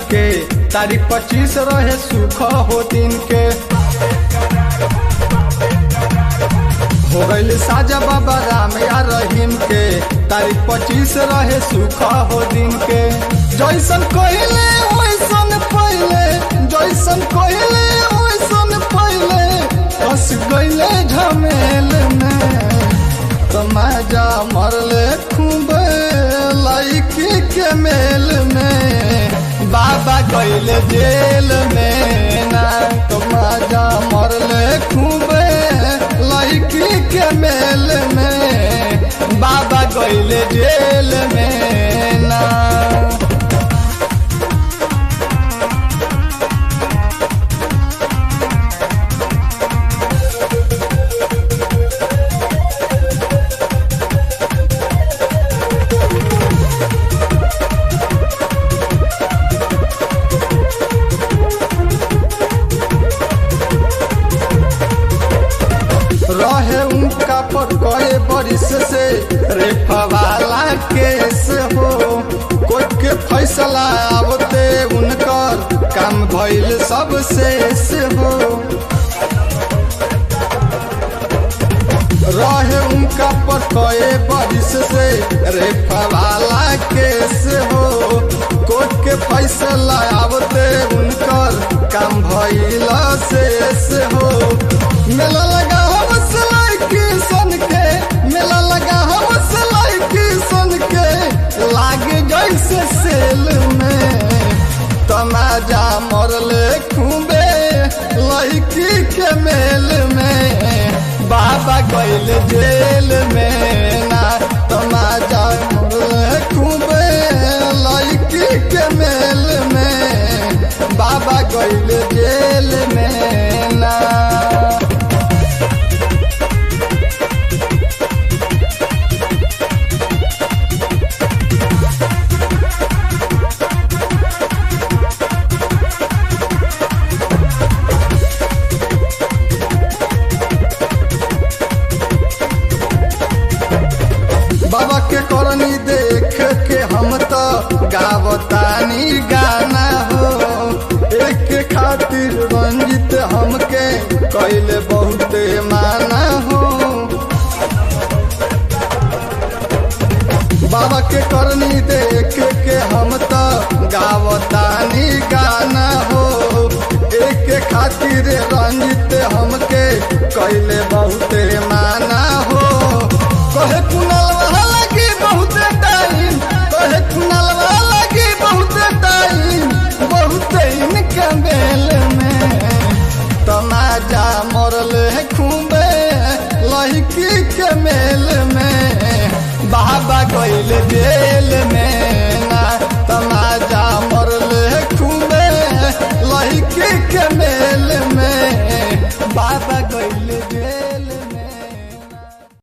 के तारीख पच्चीस रहे सुख हो दिन के हो गईल साजा बाबा राम या रहीम के तारीख पच्चीस रहे सुख हो दिन के जैसन कहले वैसन पहले जैसन कहले वैसन पहले फंस गईले झमेल में तमाजा मरले खूबे लाइकी के मेल में बाबा गईले जेल में ना तमाजा मरले खूबे लाइकी के मेल में बाबा गईले जेल में ना रहे उनका पर कए बरिस से रेफवाला केस हो कोर्ट के फैसला आवते उनकर काम भइल सब शेष हो रहे उनका पर कए बरिस से रेफवाला केस हो कोर्ट के फैसला आवते उनकर काम भइल शेष हो मेला लगा हम सिलाई की सन के मेला लगा हम सिलाई की सन के लागे जैसे सेल में तमाजा मरले खूबे लड़की के मेल में बाबा गैल जेल में ना तमाजा मरले खूबे लड़की के मेल में बाबा गैल जेल में ना बाबा के करनी देख के हम तो गावतानी गाना हो एक के खातिर